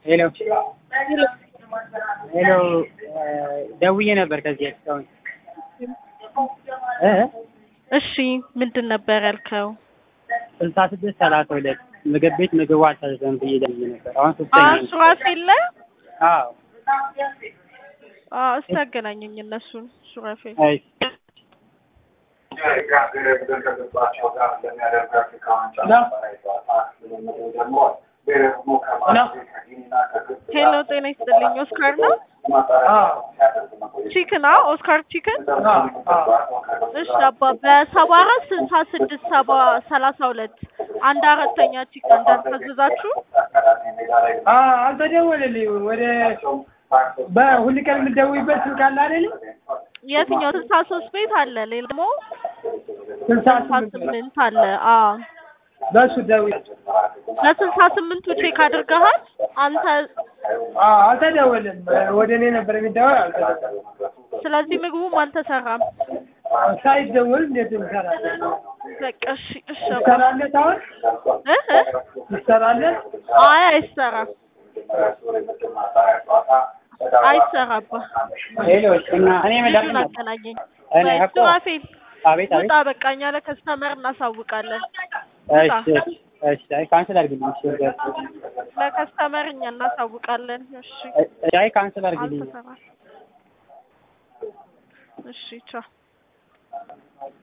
ሄሎ ሄሎ ደውዬ ነበር ከዚህ እስካሁን እ እሺ ምንድን ነበር ያልከው? ስልሳ ስድስት ሰላሳ ሁለት ምግብ ቤት ምግቡ አልታዘዘም ብዬ ደውዬ ነበር። አሁን ሶስተኛ አዎ ነው። ሱራፌል ላይ አዎ አዎ እስቲ አገናኘኝ እነሱን ሱራፌል አይ ሄሎ ጤና ይስጥልኝ ኦስካር ነው ቺክን አ ኦስካር ቺክን እሺ አባ በሰባ አራት ስልሳ ስድስት ሰባ ሰላሳ ሁለት አንድ አራተኛ ቺክን እንዳልታዘዛችሁ አልተደወለልኝም። ወደ በሁል ቀን የምትደውይበት ስልክ አለ አይደል? የትኛው ስልሳ ሶስት ቤት አለ ሌላ ደግሞ ስልሳ ስልሳ ስምንት ስምንት አለ አዎ በሱ ደውይ። ለስልሳ ስምንቱ ቼክ አድርገሃል አንተ አዎ አልተደወለም። ወደ እኔ ነበር የሚደወል አልተደወለም። ስለዚህ ምግቡም አልተሰራም ሳይደወል እንዴት እንሰራለን? በቃ እሺ እሺ አባ ይሰራለት አሁን እ እ ይሰራለት? አይ አይሰራም አይሰራባ ሄሎ እና እኔ ልጁን መዳን አገናኘኝ እኔ ወይ እኮ ሱራፌል አቤት አቤት ውጣ በቃ እኛ ለከስተመር እናሳውቃለን እሺ እሺ እሺ አይ ካንስል አድርግልኝ እሺ ወደ- ለከስተመር እኛ እናሳውቃለን እሺ አይ ካንስል አድርግልኝ አልተሰራም እሺ ቻው